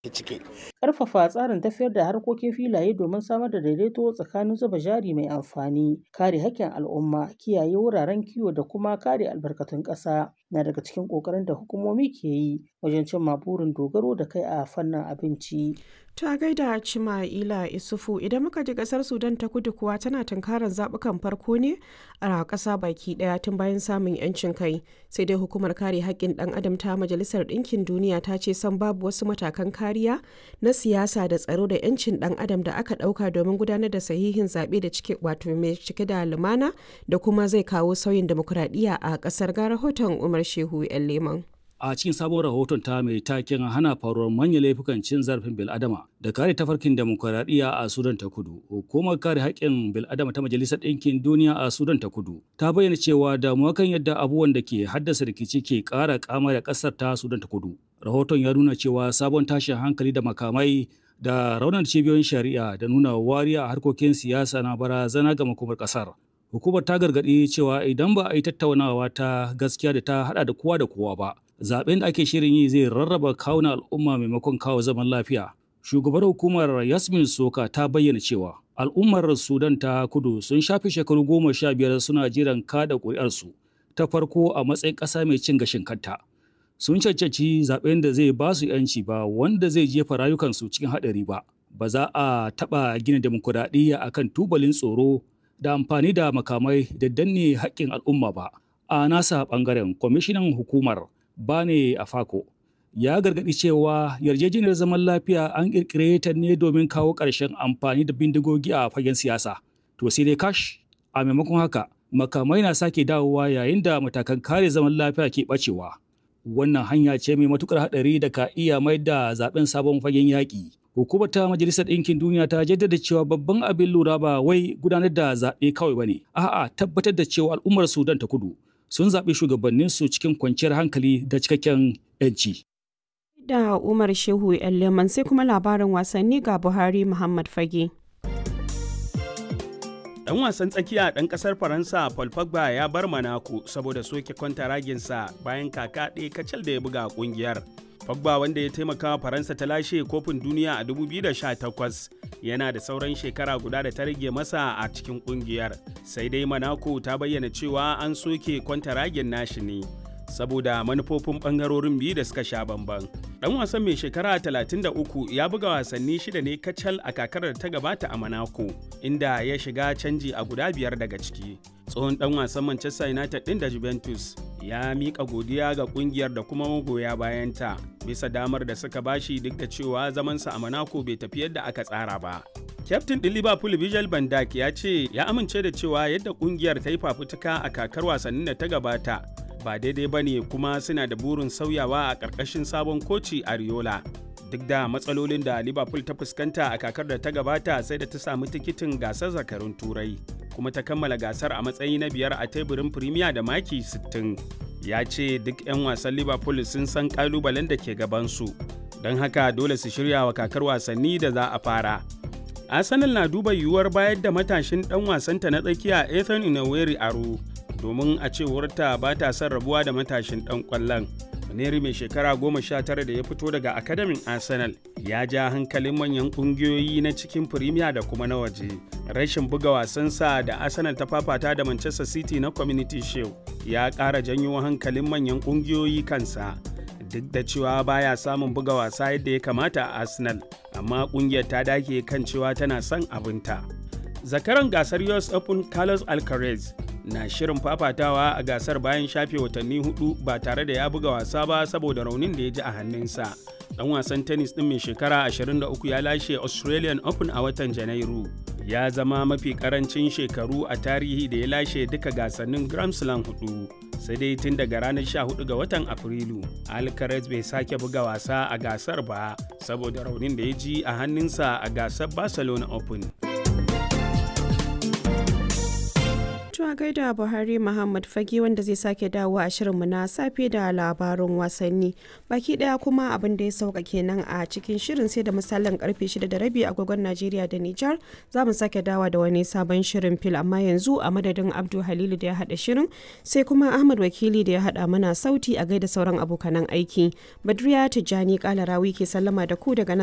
ciki. Ƙarfafa tsarin tafiyar da harkokin filaye domin samar da daidaito tsakanin zuba jari mai amfani, kare haƙƙin al'umma, kiyaye wuraren kiwo da kuma kare albarkatun ƙasa na daga cikin ƙoƙarin da hukumomi ke yi wajen cimma burin dogaro da kai a fannin abinci. Ta gaida Cima'ila Isufu idan muka ji kasar Sudan ta kudu kuwa tana tunkarar zaɓukan farko ne a ƙasa baki ɗaya tun bayan samun 'yancin kai sai dai hukumar kare haƙƙin ɗan adam ta Majalisar Ɗinkin Duniya ta ce san babu wasu matakan kariya na siyasa da tsaro da 'yancin ɗan adam da aka ɗauka domin gudanar da sahihin zaɓe da cike wato mai cike da lumana da kuma zai kawo sauyin demokuraɗiyya a ƙasar ga rahoton Umar Shehu 'yan Leman. a cikin sabon rahoton ta mai taken hana faruwar manyan laifukan cin zarafin bil'adama da kare tafarkin demokuraɗiyya a sudan ta kudu hukumar kare haƙƙin bil'adama ta majalisar ɗinkin duniya a sudan ta kudu ta bayyana cewa damuwa kan yadda abubuwan da ke haddasa rikici ke ƙara kama da ƙasar ta sudan ta kudu rahoton ya nuna cewa sabon tashin hankali da makamai da raunar cibiyoyin shari'a da nuna wariya a harkokin siyasa na barazana ga makomar ƙasar hukumar ta gargaɗi cewa idan ba a yi tattaunawa ta gaskiya da ta haɗa da kowa da kowa ba zaben da ake shirin yi zai rarraba kawuna al'umma maimakon kawo zaman lafiya. Shugabar hukumar Yasmin Soka ta bayyana cewa al'ummar Sudan ta kudu sun shafe shekaru goma sha biyar suna jiran kada ƙuri'arsu ta farko a matsayin ƙasa mai cin gashin kanta. Sun cancanci zaben da zai ba su ‘yanci ba wanda zai jefa rayukansu cikin haɗari ba. Ba za a taɓa gina demokuraɗiyya akan tubalin tsoro da amfani da makamai da danne haƙƙin al'umma ba. A nasa ɓangaren kwamishinan hukumar Bane Afako ya gargaɗi cewa yarjejeniyar zaman lafiya an ƙirƙire ta ne domin kawo ƙarshen amfani da bindigogi a fagen siyasa. To sai dai kash a maimakon haka makamai na sake dawowa yayin da matakan kare zaman lafiya ke ɓacewa. Wannan hanya ce mai matuƙar haɗari da ka iya mai da zaɓen sabon fagen yaƙi. Hukumar ta Majalisar Ɗinkin Duniya ta jaddada cewa babban abin lura ba wai gudanar da zaɓe kawai ba ne, a'a tabbatar da cewa al'ummar Sudan ta kudu sun zaɓi shugabanninsu cikin kwanciyar hankali da cikakken 'yanci. Da Umar Shehu Leman sai kuma labarin wasanni ga Buhari Muhammad Fage. Dan wasan tsakiya ɗan ƙasar Faransa Paul Pogba ya bar Monaco saboda soke kwantaraginsa bayan kaka ɗaya kacal da ya buga ƙungiyar. Pogba wanda ya taimaka Faransa ta lashe kofin duniya a 2018 yana da sauran shekara guda da ta rage masa a cikin kungiyar. Sai dai Monaco ta bayyana cewa an soke kwantaragin nashi ne saboda manufofin bangarorin biyu da suka sha bamban. Dan wasan mai shekara 33 ya buga wasanni shida ne kacal a kakar da ta gabata a Monaco inda ya shiga canji a guda biyar daga ciki. Tsohon dan wasan Manchester United din da Juventus ya miƙa godiya ga kungiyar da kuma magoya bayanta bisa damar da suka bashi duk da cewa zamansa a Monaco bai tafi yadda aka tsara ba. Kyaftin ɗin Liverpool Virgil van Dijk ya ce ya amince da cewa yadda kungiyar ta yi fafutuka a kakar wasannin da ta gabata ba daidai ba ne kuma suna da burin sauyawa a ƙarƙashin sabon koci Ariola. Duk da matsalolin da Liverpool ta fuskanta a kakar da ta gabata sai da ta samu tikitin gasar zakarun Turai. kuma ta kammala gasar a matsayi na biyar a teburin Premier da maki 60. Ya ce duk 'yan wasan Liverpool sun san kalubalen da ke gabansu, don haka dole su shirya wa kakar wasanni da za a fara. Arsenal na duba yiwuwar bayar da matashin ɗan wasanta na tsakiya Ethan Inaweri aro domin a cewarta ba ta son rabuwa da matashin ɗan ƙwallon. Maneri mai shekara goma sha tara da ya fito daga akademin Arsenal ya ja hankalin manyan ƙungiyoyi na cikin Premier da kuma na waje. Rashin buga wasansa da Arsenal ta fafata da Manchester City na Community Shield ya ƙara janyo hankalin manyan ƙungiyoyi kansa. Duk da cewa baya samun buga wasa yadda ya kamata a Arsenal, amma ƙungiyar ta dake kan cewa tana son abinta. Zakaran gasar US Open Carlos Alcaraz na shirin fafatawa a gasar bayan shafe watanni hudu ba tare da ya buga wasa ba saboda raunin da ya ji a hannunsa. Dan wasan tennis din mai shekara 23 ya lashe Australian Open a watan Janairu. Ya zama mafi karancin shekaru a tarihi da ya lashe duka gasannin Grand Slam hudu. Sai dai tun daga ranar 14 ga watan Afrilu, Alcaraz bai sake buga wasa a gasar ba saboda raunin da ya ji a hannunsa a gasar Barcelona Open. a gaida Buhari Muhammad Fage wanda zai sake dawo a shirinmu na safe da labarun wasanni. Baki daya kuma abin da ya sauka kenan a cikin shirin sai da misalin karfe 6 da rabi agogon Najeriya da Nijar za mu sake dawa da wani sabon shirin fil amma yanzu a madadin Abdu Halilu da ya hada shirin sai kuma Ahmad Wakili da ya hada mana sauti a gaida sauran abokanan aiki. Badriya Tijjani Kalarawi ke sallama da ku daga nan